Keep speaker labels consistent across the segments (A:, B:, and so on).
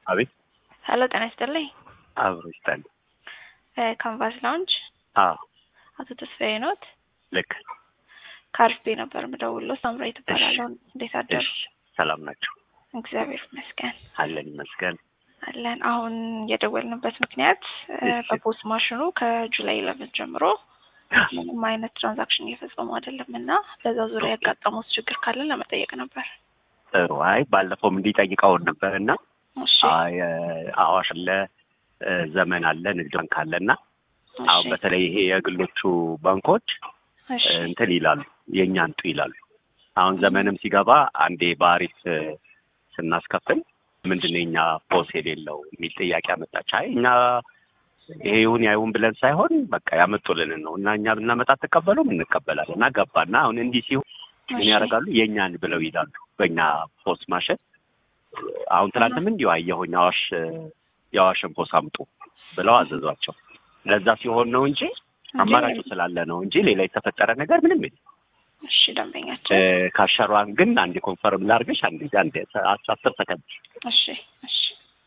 A: አቤት
B: ሄሎ ጤና ይስጥልኝ።
A: አብሮ ይስጣል።
B: ካንቫስ ላውንጅ
A: አዎ
B: አቶ ተስፋዬ ኖት?
A: ልክ
B: ከአርፌ ነበር የምደውለው። ሳምራዊ ትባላለሁ። እንዴት አደሩ?
A: እሺ፣ ሰላም ናቸው
B: እግዚአብሔር ይመስገን
A: አለን ይመስገን።
B: አለን። አሁን የደወልንበት ምክንያት እ፣
A: እሺ።
B: በፖስት ማሽኑ ከጁላይ ኢለቨን ጀምሮ ምንም አይነት ትራንዛክሽን እየፈጸሙ አይደለም እና በዛ ዙሪያ ያጋጠሙት ችግር ካለን ለመጠየቅ ነበር።
A: ጥሩ። አይ ባለፈውም እንዲጠይቀውን ነበር እና
B: እሺ
A: አይ፣ አዋሽ አለ እ፣ ዘመን አለ ንግድ ባንክ አለ እና አሁን
B: እሺ
A: በተለይ ይሄ የግሎቹ ባንኮች
B: እሺ
A: እ፣ እንትን ይላሉ የእኛ እንጡ ይላሉ። አሁን ዘመንም ሲገባ አንዴ በአሪፍ እ፣ ስናስከፍል ምንድን ነው የኛ ፖስ የሌለው የሚል ጥያቄ አመጣች። አይ እኛ ይሄ ይሁን ያይሁን ብለን ሳይሆን በቃ ያመጡልንን ነው እና እኛ ብናመጣ ትቀበሉም እንቀበላለን እና ገባና አሁን እንዲህ ሲሆን ምን
B: እሺ
A: ያደርጋሉ የእኛን ብለው ይላሉ በእኛ ፖስ ማሸን አሁን ትናንትም እንዲሁ አየሁኝ አዋሽ የአዋሽን ፖስ አምጡ ብለው አዘዟቸው ለዛ ሲሆን ነው እንጂ አማራጩ ስላለ ነው እንጂ ሌላ የተፈጠረ ነገር ምንም የለም
B: እሺ ደንበኛችን
A: እ፣ ካሸሯን ግን አንዴ ኮንፈርም ላርግሽ አንዴ አንዴ አስር ሰከንድ
B: እሺ እሺ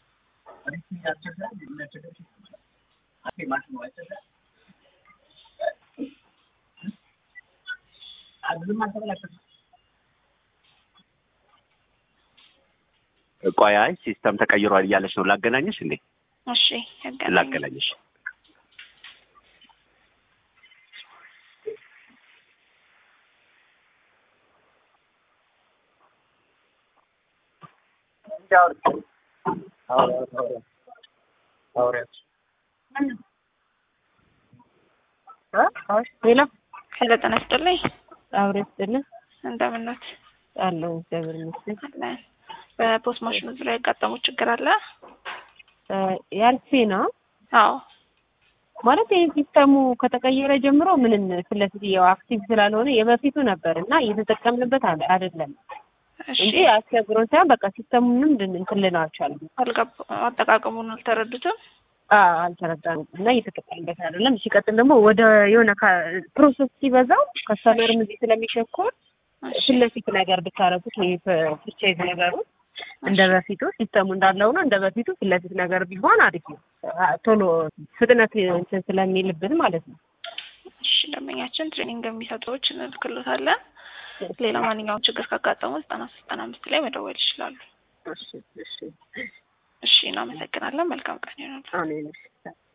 A: ቆይ አይ ሲስተም ተቀይሯል እያለች ነው ላገናኘሽ እንዴ
B: እሺ ያገናኝ
A: ላገናኘሽ
C: ሌላ
B: ሄሎ ጤና ይስጥልኝ።
C: አብሬ ስጥልን
B: እንደምን ኖት?
C: አለው እግዚአብሔር ይመስገን።
B: አለን። በፖስት ማሽኑ ዙሪያ ያጋጠሙት ችግር አለ?
C: ያልፌ ነው
B: አዎ
C: ማለት ይህ ሲስተሙ ከተቀየረ ጀምሮ ምንም ፊት ለፊት ያው አክቲቭ ስላልሆነ የበፊቱ ነበር እና እየተጠቀምንበት አለ- አይደለም
B: እሺ
C: እንጂ አስቸግሮን ሳይሆን በቃ ሲስተሙንም ልን- እንትን ልነው አልቻልንም።
B: አልገባ አጠቃቀሙን አልተረዱትም።
C: አዎ አልተረዳንም እና እየተጠቀምበት አይደለም። ሲቀጥል ደግሞ ወደ የሆነ ፕሮሰስ ሲበዛው ከስተመርም እዚህ ስለሚሸኮር
B: እሺ
C: ፊት ለፊት ነገር ብታረጉት ወይ ፍርቻይዝ ነገሩ እንደ በፊቱ ሲስተሙ እንዳለው ነው። እንደ በፊቱ ፊት ለፊት ነገር ቢሆን አሪፍ ነው። አ- ቶሎ ፍጥነት እንትን ስለሚልብን ማለት ነው።
B: እሺ ደንበኛችን ትሬኒንግ የሚሰጡ ሰዎች እንልክሎታለን። ሌላ ማንኛውም ችግር ካጋጠሙ ዘጠና ሶስት ዘጠና አምስት ላይ መደወል ይችላሉ።
C: እሺ እሺ
B: እሺ እናመሰግናለን። መልካም ቀን ይሆናል።
C: አሜን።